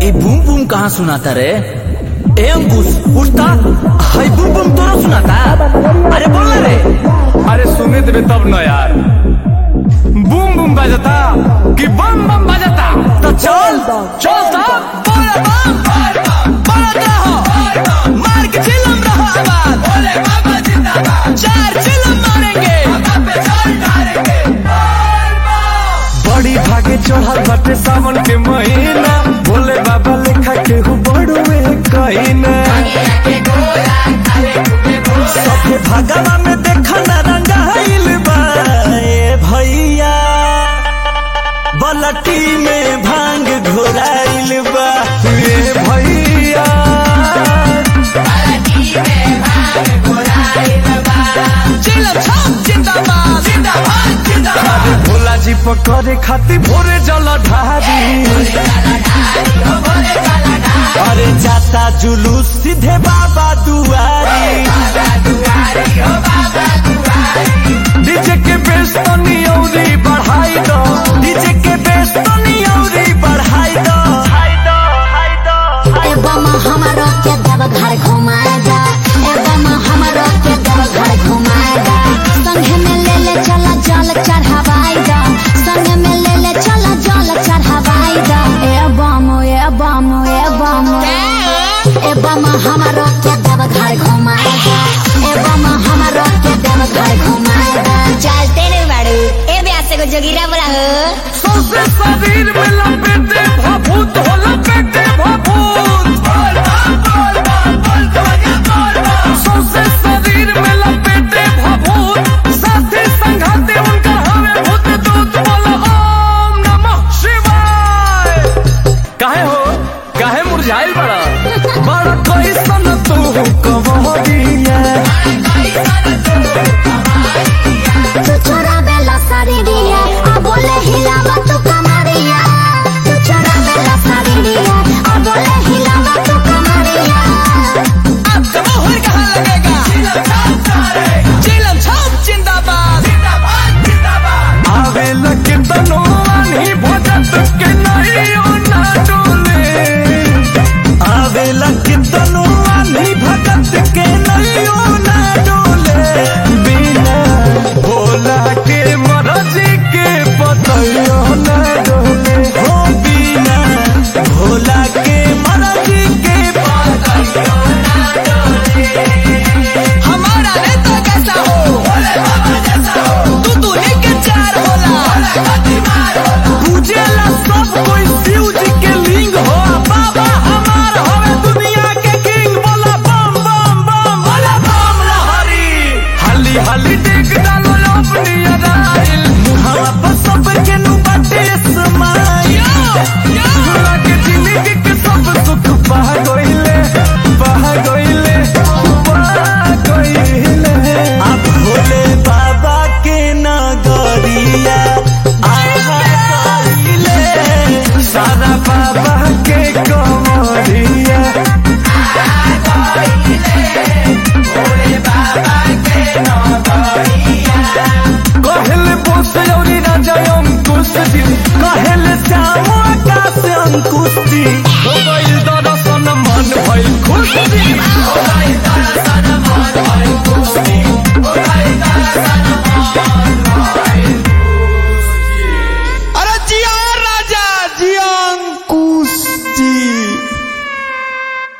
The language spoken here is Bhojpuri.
ये बूम बूम कहाँ सुनाता रे ए अंकुश उठता हाय बूम बूम तोरा सुनाता अरे बोल ना रे अरे सुने देवे तब न यार बूम बूम बजता कि बम बम बजता तो चल चल तो बोले बम बोलत रहो मार के चिल्लम रहो आवाज चार चिल्लम मारेंगे बड़ी भागे चढ़ल बाटे सावन के महीना भोले बाबा लेखा केहू बड़ुए कहीना सबके भागवा में देखा ना रंगाइल बा ए भैया बलटी में भांग घोराइल बा ये भैया चिल्लम छाप जिंदाबाद जिंदाबाद जिंदाबाद भोला जी पकड़े खातिर भोरे जल